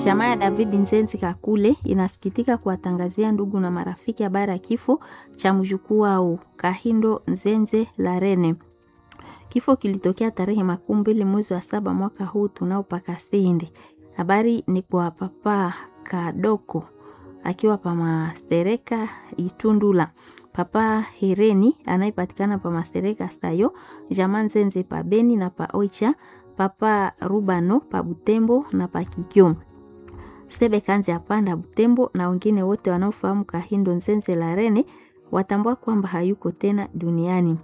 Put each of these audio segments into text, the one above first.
Jamaa ya David Nzenzi Kakule inasikitika kuwatangazia ndugu na marafiki habari ya kifo cha mjukuu wao Kahindo Nzenze Larene. Kifo kilitokea tarehe makumi mbili mwezi wa saba mwaka huu tunaopaka sindi. Habari ni kwa papa Kadoko akiwa pa Masereka Itundula, papa Hereni anayepatikana pa Masereka Sayo, jamaa Nzenze pa Beni na pa Oicha, papa Rubano pa Butembo na pa Kikyo Sebe Kanzi apanda Butembo na wengine wote wanaofahamu Kahindo Nzenze Larene watambua kwamba hayuko tena duniani.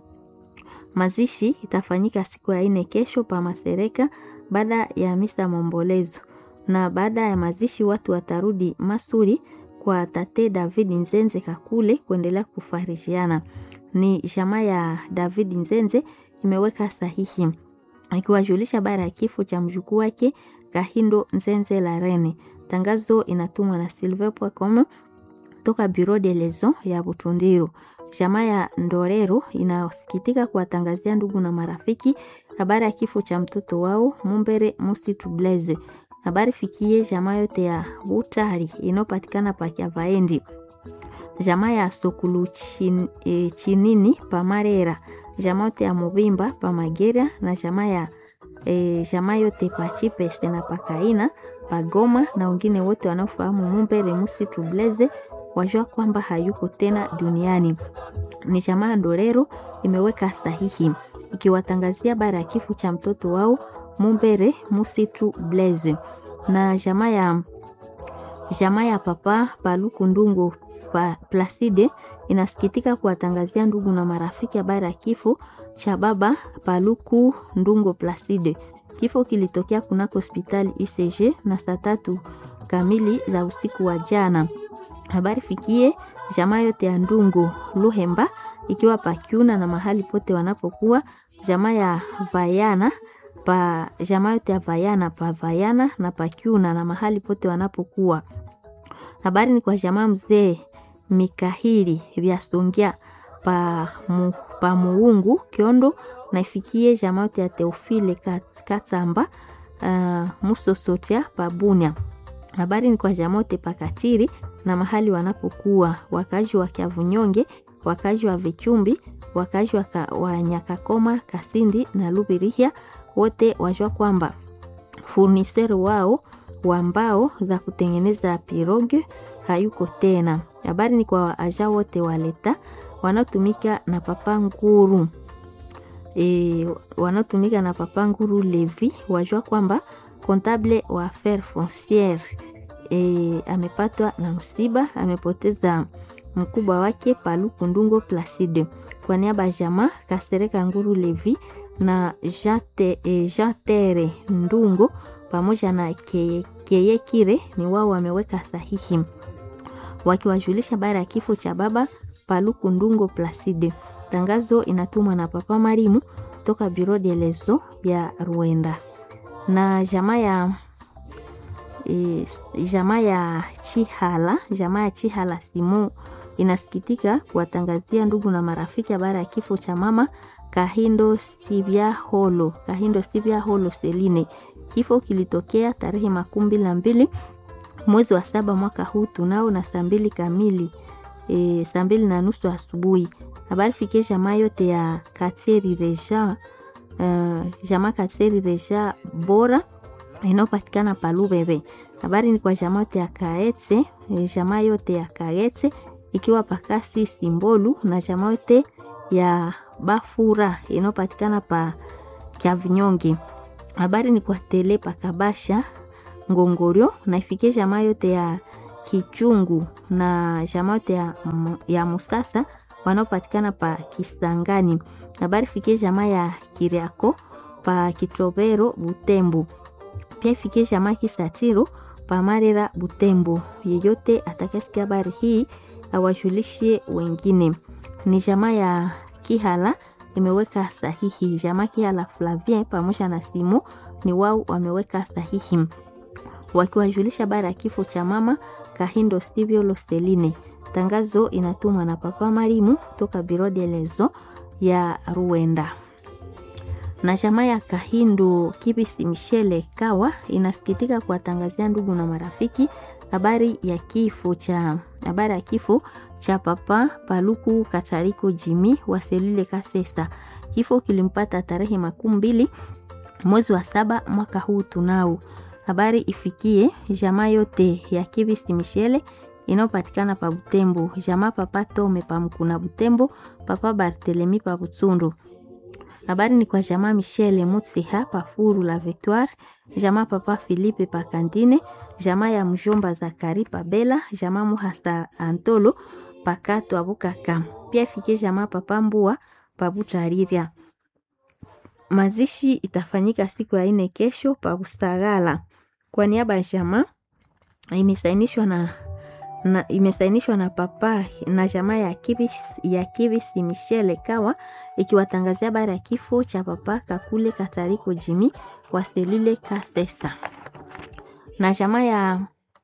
Mazishi itafanyika siku ya ine kesho pa Masereka baada ya misa maombolezo, na baada ya mazishi watu watarudi Masuri kwa tate David Nzenze Kakule kuendelea kufarishiana. Ni jamaa ya David Nzenze imeweka sahihi ikiwajulisha habari ya kifo cha mjukuu wake Kahindo Nzenze Larene. Tangazo inatumwa na silver.com toka Bureau de Lezo ya Butundiru. Jamaa ya Ndorero inasikitika kuwatangazia ndugu na marafiki habari ya kifo cha mtoto wao Mumbere Musi Tublaze. Habari fikie jamaa yote ya Butari inayopatikana pa Kyavaendi, jamaa ya Sokulu chin, e, Chinini pa Marera, jamaa yote ya Mubimba pa Magera na jamaa ya e, jamaa yote pa Chipese na Pakaina pa Goma na wengine wote wanaofahamu Mumbere Musi Tublaze wajua kwamba hayuko tena duniani. Ni jamaa Ndorero imeweka sahihi ikiwatangazia bara ya kifo cha mtoto wao Mumbere Musitu Blaze na jamaa ya jamaa ya papa Paluku Ndungu pa Placide inasikitika kuwatangazia ndugu na marafiki habari ya kifo cha baba Paluku Ndungo Placide. Kifo kilitokea kunako hospitali UCG na saa tatu kamili za usiku wa jana. Habari fikie jamaa yote ya Ndungu Luhemba ikiwa pakiuna na mahali pote wanapokuwa jamaa ya Vayana pa jamaa yote ya Vayana pa Vayana na pakiuna na mahali pote wanapokuwa. Habari ni kwa jamaa mzee Mikahili vya Songia pa, mu, pa Muungu Kiondo na ifikie jamaa yote ya Teofile Katsamba uh, Musosotia pa Bunya. Habari ni kwa jamaa yote pakatiri na mahali wanapokuwa wakazi wa Kiavunyonge, wakazi wa Vichumbi, wakazi wa, wa Nyakakoma, Kasindi na Lubirihia, wote wajua kwamba furniseri wao wa mbao za kutengeneza pirogue hayuko tena. Habari ni kwa waaja wote waleta wanaotumika na papa Nguru e, wanaotumika na papa Nguru Levi wajua kwamba kontable wa affaire fonciere E, amepatwa na msiba, amepoteza mkubwa wake Paluku Ndungo Placide. Kwa niaba ya jamaa Kasereka Nguru Levi na Jate, e, Jatere Ndungo pamoja na Keye, Keye Kire ni wao wameweka sahihi wakiwajulisha habari ya kifo cha baba Paluku Ndungo Placide. Tangazo inatumwa na Papa Marimu toka Bureau de Lezo ya Rwanda na jamaa ya E, jamaa ya Chihala, jamaa ya Chihala Simu inasikitika kuwatangazia ndugu na marafiki habari ya kifo cha mama Kahindo Sibia Holo, Kahindo Sibia Holo Seline. Kifo kilitokea tarehe makumi mbili na mbili mwezi wa saba mwaka huu tunao na saa mbili kamili e, saa mbili na nusu asubuhi. Habari fikie jamaa yote ya Katseri Reja, uh, jamaa Katseri Reja bora inayopatikana Palubebe. Habari ni kwa jamaa yote ya Kaetse, jamaa yote ya Kaetse ikiwa pakasi Simbolu na jamaa yote ya Bafura inayopatikana pa Kyavinyonge. Habari ni kwa tele pakabasha Ngongorio na ifikie jamaa yote ya Kichungu na jamaa yote ya, ya Musasa wanaopatikana pa Kisangani. Habari fikie jamaa ya Kiriako pa Kitobero Butembo pia ifikie jamaa Kisatiro pamarera Butembo. Yeyote atakasikia habari hii awajulishe wengine. Ni jamaa ya Kihala imeweka sahihi. Jamaa Kihala Flavien pamoja na Simo ni wao wameweka sahihi wakiwajulisha habari ya kifo cha mama Kahindo Sivio Losteline. Tangazo inatumwa na Papa Marimu toka Biro de Lezo ya Ruenda na jamaa ya Kahindo Kibisi Michele Kawa inasikitika kuwatangazia ndugu na marafiki habari ya kifo cha habari ya kifo cha papa Paluku Katariko Jimi wa selule Kasesa. Kifo kilimpata tarehe makumi mbili mwezi wa saba mwaka huu tunao. Habari ifikie jamaa yote ya Kibisi Michele inayopatikana pa Butembo, jamaa papa Tome pa Mkuna Butembo, papa Bartelemi pa Butsundu. Habari ni kwa jamaa Michele Mutsiha pa Furu la Victoire, jamaa papa Philippe pa Kandine, jamaa ya mjomba Zakari pa Bela, jamaa Muhasa Antolo pa Kato Abukaka. Pia ifikie jamaa papa Mbua pa Butariria. Mazishi itafanyika siku ya ine kesho pa Bustagala. Kwa niaba ya jamaa imesainishwa na na imesainishwa na papa na jamaa ya Kibis, ya Kibisi Michele Kawa ikiwatangazia habari ya kifo cha papa Kakule Katariko Jimi wa selule Kasesa na jamaa ya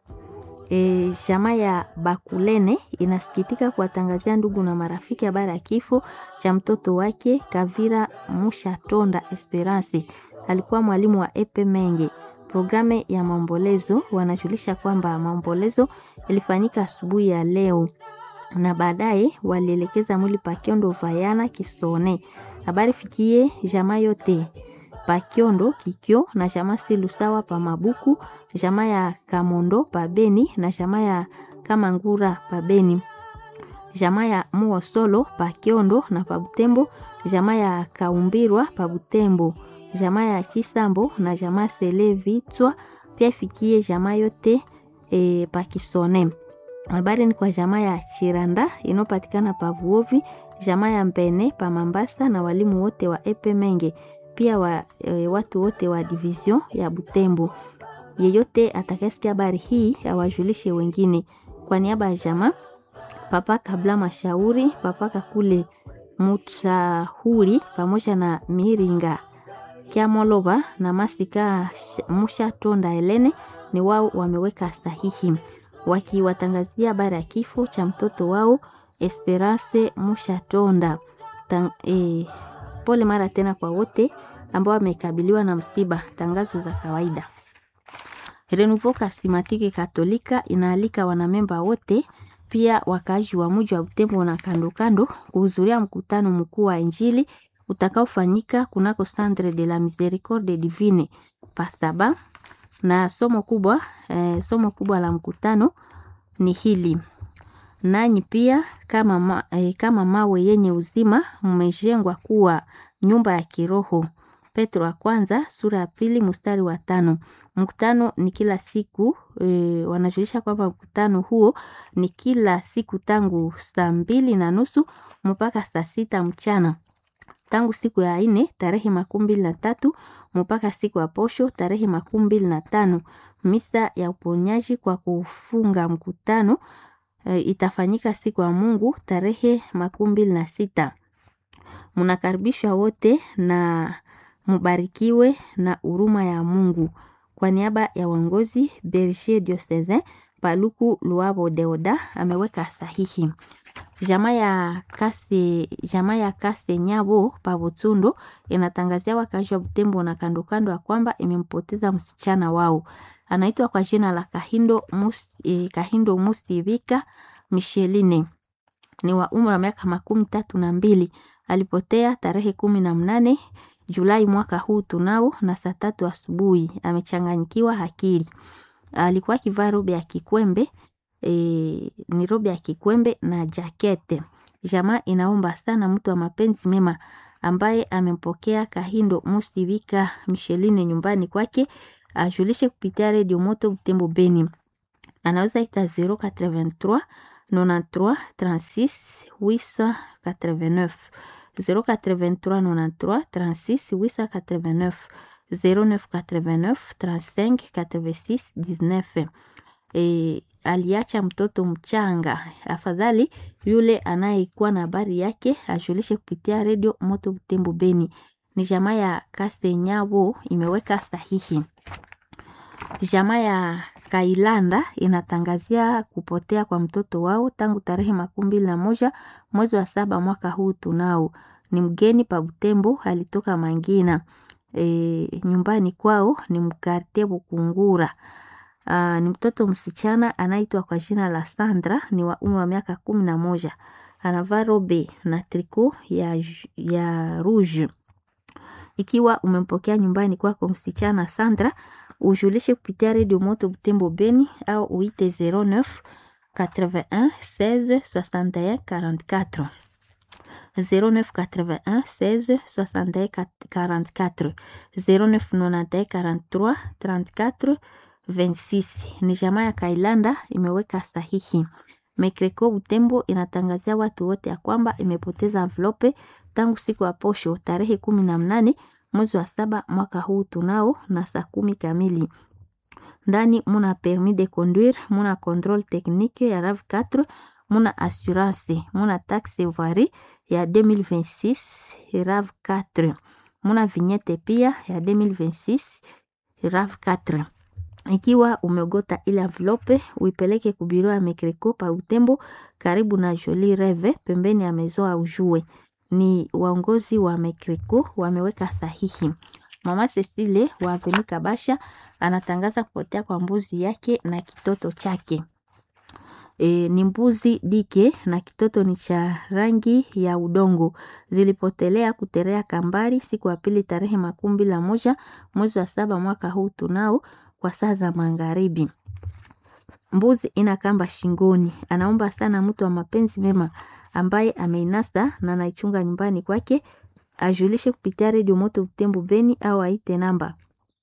e, jamaa ya Bakulene inasikitika kuwatangazia ndugu na marafiki habari ya kifo cha mtoto wake Kavira Mushatonda Esperance, alikuwa mwalimu wa Epe Menge. Programu ya maombolezo wanajulisha kwamba maombolezo ilifanyika asubuhi ya leo na baadaye walielekeza mwili Pakiondo Vayana Kisone. Habari fikie jamaa yote Pakiondo Kikyo na jamaa Silusawa pa Mabuku, jamaa ya Kamondo pa Beni na jamaa ya Kamangura pa Beni, jamaa ya Muosolo pa Kiondo na pa Butembo, jamaa ya Kaumbirwa pa Butembo jamaa ya Chisambo na jamaa Sele Vitwa pia ifikie jamaa yote e, Pakisone. Habari ni kwa jamaa ya Chiranda inayopatikana pa Vuovi, jamaa ya Mbene pa Mambasa na walimu wote wa Epe Menge, pia wa, e, watu wote wa division ya Butembo. Yeyote atakayesikia habari hii awajulishe wengine. Kwa niaba ya jamaa Papa Kabla Mashauri, Papa Kakule Mutahuri pamoja na Miringa Kiamoloba na Masika Musha Tonda Helene ni wao wameweka sahihi wakiwatangazia habari ya kifo cha mtoto wao Esperance Musha Tonda. Tang, e, pole mara tena kwa wote ambao wamekabiliwa na msiba. Tangazo za kawaida. Renouveau Charismatique Katolika inaalika wanamemba wote pia wakaaji wa mji wa Butembo na kando kando kuhudhuria mkutano mkuu wa Injili utakaofanyika kunako Centre de la Miséricorde Divine Pastaba, na somo kubwa eh, somo kubwa la mkutano ni hili: nanyi pia kama, ma, eh, kama mawe yenye uzima mmejengwa kuwa nyumba ya kiroho. Petro wa kwanza sura ya pili mstari wa tano. Mkutano ni kila siku e, wanajulisha kwamba mkutano huo ni kila siku tangu saa mbili na nusu mpaka saa sita mchana tangu siku ya ine tarehe makumi mbili na tatu mpaka siku ya posho tarehe makumi mbili na tano. Misa ya uponyaji kwa kufunga mkutano e, itafanyika siku ya Mungu tarehe makumi mbili na sita. Mnakaribishwa wote na mubarikiwe na huruma ya Mungu. Kwa niaba ya uongozi Berger Diocesain Paluku Luabo Deoda ameweka sahihi. Jamaa ya Kase, jamaa ya Kase Nyabo Pabutsundo inatangazia wakazi wa Butembo na kando kando ya kwamba imempoteza msichana wao. Anaitwa kwa jina la Kahindo Mus, eh, Kahindo Musivika Micheline. Ni wa umri wa miaka makumi tatu na mbili. Alipotea tarehe kumi na mnane Julai mwaka huu tunao na saa tatu asubuhi. Amechanganyikiwa akili. Alikuwa akivaa robe ya kikwembe e, ni robe ya kikwembe na jakete. Jamaa inaomba sana mtu wa mapenzi mema ambaye amempokea Kahindo Musivika Micheline nyumbani kwake ajulishe kupitia redio Moto Butembo Beni. Anaweza ita 083 93 36 889 083 93 36 889 0989 35 86 19. E, aliacha mtoto mchanga. Afadhali yule anayekuwa na habari yake ajulishe kupitia redio Moto Butembo Beni. Ni jamaa ya Kasenyabo imeweka sahihi. Jamaa ya Kailanda inatangazia kupotea kwa mtoto wao tangu tarehe makumi mbili na moja mwezi wa saba mwaka huu tunao ni mgeni pa Butembo, alitoka Mangina. E, nyumbani kwao ni mkartie Bukungura. Uh, ni mtoto msichana anaitwa kwa jina la Sandra, ni wa umri wa miaka kumi na moja. Anavaa robe na triko ya, ya rouge. Ikiwa umempokea nyumbani kwako msichana Sandra, ujulishe kupitia redio Moto Butembo Beni au uite 09 81 16 61 44 09 81 16 61 44 09 91 43 34 26. Ni jamaa ya Kailanda imeweka sahihi. Mekreko Butembo inatangazia watu wote ya kwamba imepoteza envelope tangu siku ya posho tarehe kumi na mnane mwezi wa saba mwaka huu tunao na saa kumi kamili. Ndani muna permis de conduire, muna controle technique ya RAV4, muna assurance, muna taxe voirie ya 2026 RAV4, muna vignette pia ya 2026 RAV4. Ikiwa umegota ile envelope uipeleke kubiro ya Mekreko pa Utembo karibu na Jolie Reve pembeni ya mezo au jue. Ni waongozi wa Mekreko wameweka sahihi. Mama Cecile wa Avenue Kabasha anatangaza kupotea kwa mbuzi yake na kitoto chake. E, ni mbuzi dike na kitoto ni cha rangi ya udongo. Zilipotelea kuterea kambari siku ya pili tarehe makumi mbili na moja mwezi wa saba mwaka huu tunao kwa saa za magharibi. Mbuzi ina kamba shingoni. Anaomba sana mtu wa mapenzi mema ambaye ameinasa na anaichunga nyumbani kwake ajulishe kupitia redio Moto Butembo Beni au aite namba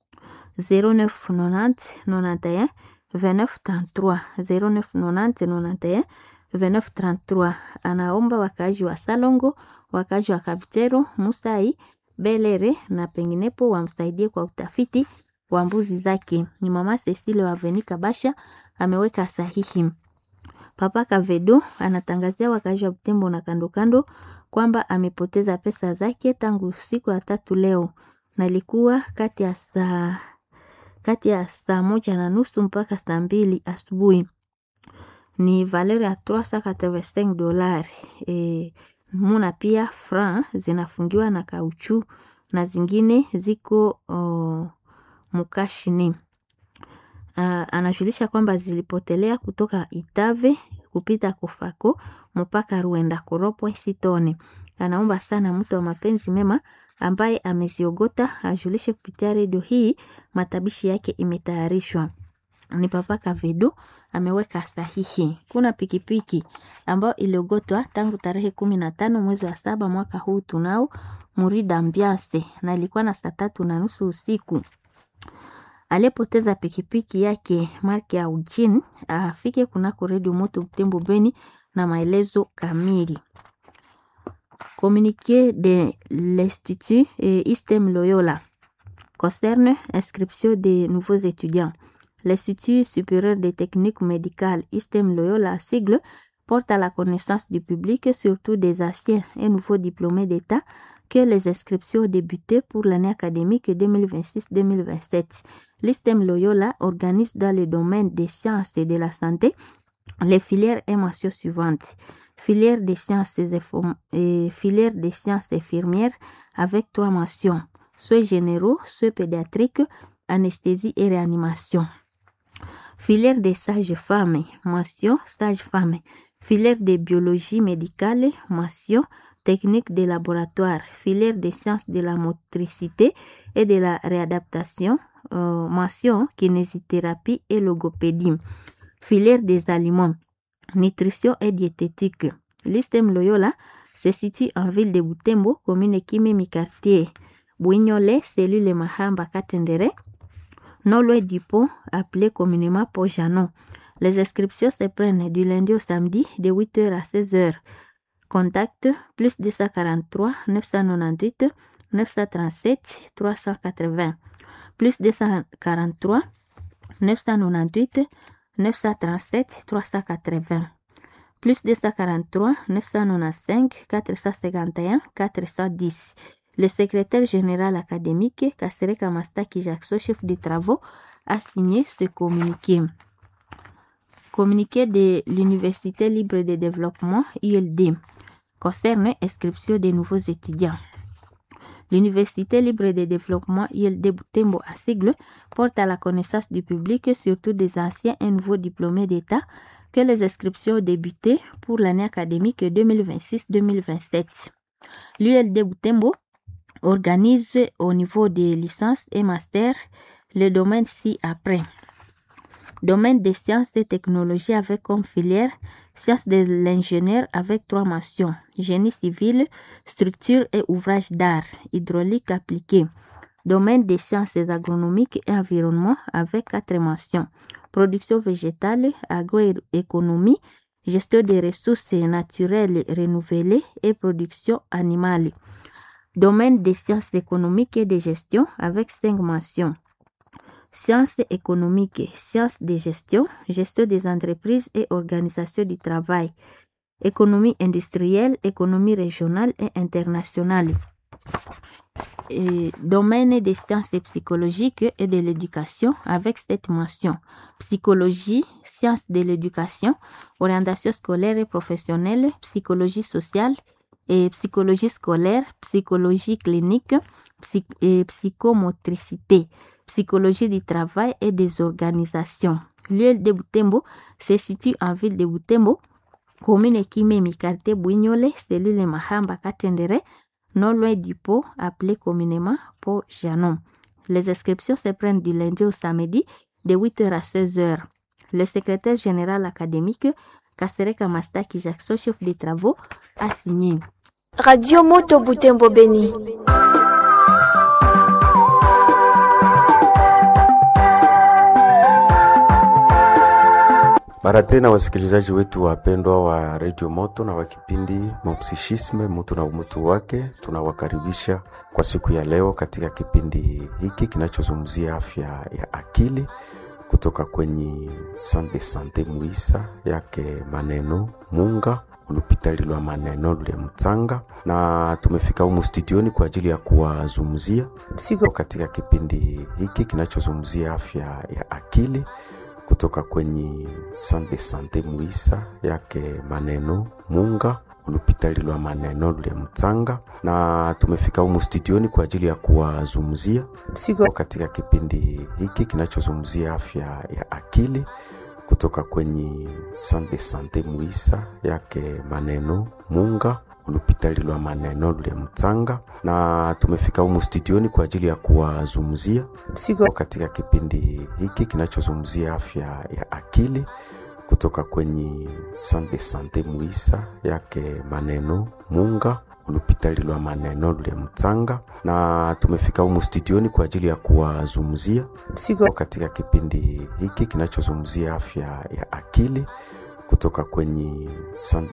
0990 91 29 33 0990 91 29 33. Anaomba wakaaji wa Salongo, wakaaji wa Kavitero, Musai, Belere na penginepo wamsaidie kwa utafiti wa mbuzi zake. Ni mama Cecile wa Avenue Kabasha ameweka sahihi. Papa Kavedo anatangazia wakaaji wa Butembo na kando kando kwamba amepoteza pesa zake tangu siku ya tatu leo, na ilikuwa kati ya saa kati ya saa moja na nusu mpaka saa mbili asubuhi. Ni valeur ya 385 dolari. E, muna pia franc zinafungiwa na kauchu na zingine ziko oh, mukashini. Uh, anajulisha kwamba zilipotelea kutoka Itave kupita Kofako mpaka Ruenda Koropwe Sitone. Anaomba sana mtu wa mapenzi mema ambaye ameziogota ajulishe kupitia redio hii, matabishi yake imetayarishwa. Ni Papa Kavedo ameweka sahihi. Kuna pikipiki ambayo iliogotwa tangu tarehe kumi na tano mwezi wa saba mwaka huu tunao Murida Ambiance na ilikuwa na saa tatu na nusu usiku aliyepoteza pikipiki yake marki ya Ujin afike kunako redio Moto Butembo Beni na maelezo kamili. Communiqué de l'Institut Istem Loyola concerne inscription des nouveaux étudiants. L'Institut supérieur des techniques médicales Istem Loyola sigle porte à la connaissance du public, surtout des anciens et nouveaux diplômés d'État, que les inscriptions ont débuté pour l'année académique 2026-2027. L'ISTEM Loyola organise dans le domaine des sciences et de la santé les filières et mentions suivantes. Filière des sciences et filière des sciences infirmières avec trois mentions, soins généraux, soins pédiatriques, anesthésie et réanimation. Filière des sages-femmes, mention sage-femme. Filière de biologie médicale, mention technique de laboratoire, filière des sciences de la motricité et de la réadaptation, euh, mention kinésithérapie et logopédie, filière des aliments, nutrition et diététique. L'ISTEM Loyola se situe en ville de Butembo, commune Kimimi quartier Bouignolé, cellule Mahamba Katendere, non loin du pont appelé communément Pont Janon. Les inscriptions se prennent du lundi au samedi de 8h à 16h. Contact plus 243 998 937 380 plus 243 998 937 380 plus 243 995 451 410 le secrétaire général académique Kasereka Mastaki Jackson, chef des travaux, a signé ce communiqué. Communiqué de l'Université libre de développement, ULD. concerne inscription des nouveaux étudiants. L'Université libre de développement ILD Butembo à sigle porte à la connaissance du public, surtout des anciens et nouveaux diplômés d'État, que les inscriptions ont débuté pour l'année académique 2026-2027. L'ULD Butembo organise au niveau des licences et masters le domaine ci-après. Domaine des sciences et technologies avec comme filière sciences de l'ingénieur avec trois mentions génie civil, structure et ouvrage d'art, hydraulique appliquée. Domaine des sciences agronomiques et environnement avec quatre mentions production végétale, agroéconomie, gestion des ressources naturelles renouvelées et production animale. Domaine des sciences économiques et de gestion avec cinq mentions sciences économiques, sciences de gestion, gestion des entreprises et organisation du travail, économie industrielle, économie régionale et internationale. Et domaine des sciences psychologiques et de l'éducation avec cette mention. Psychologie, sciences de l'éducation, orientation scolaire et professionnelle, psychologie sociale et psychologie scolaire, psychologie clinique psy et psychomotricité psychologie du travail et des organisations. Lieu de Butembo se situe en ville de Butembo, commune Kimemi, quartier Bouignolé, cellule Mahamba Katendere, non loin du pot appelé communément pot Janon. Les inscriptions se prennent du lundi au samedi de 8h à 16h. Le secrétaire général académique, Kasereka Mastaki Jackson, chef des travaux, a signé. Radio Moto Butembo Beni. Mara tena wasikilizaji wetu wapendwa wa Radio Moto na wa kipindi Mopsichisme mutu na umutu wake, tunawakaribisha kwa siku ya leo katika kipindi hiki kinachozungumzia afya ya akili kutoka kwenye Sante Sante Muisa yake maneno Munga ulupitali lwa maneno lule Mtanga, na tumefika humu studioni kwa ajili ya kuwazungumzia katika kipindi hiki kinachozungumzia afya ya akili kutoka kwenye Sante Sante Muisa yake maneno Munga ulupitali lwa maneno lule Mtanga, na tumefika humu studioni kwa ajili ya kuwazungumzia katika kipindi hiki kinachozungumzia afya ya akili kutoka kwenye Sante Sante Muisa yake maneno Munga ulupitali lwa maneno lule Mtanga, na tumefika humu studioni kwa ajili ya kuwazungumzia katika kipindi hiki kinachozungumzia afya ya akili kutoka kwenye Sante Sante Muisa yake maneno Munga ulupitali lwa maneno lule Mtanga, na tumefika humu studioni kwa ajili ya kuwazungumzia katika kipindi hiki kinachozungumzia afya ya akili kutoka kwenye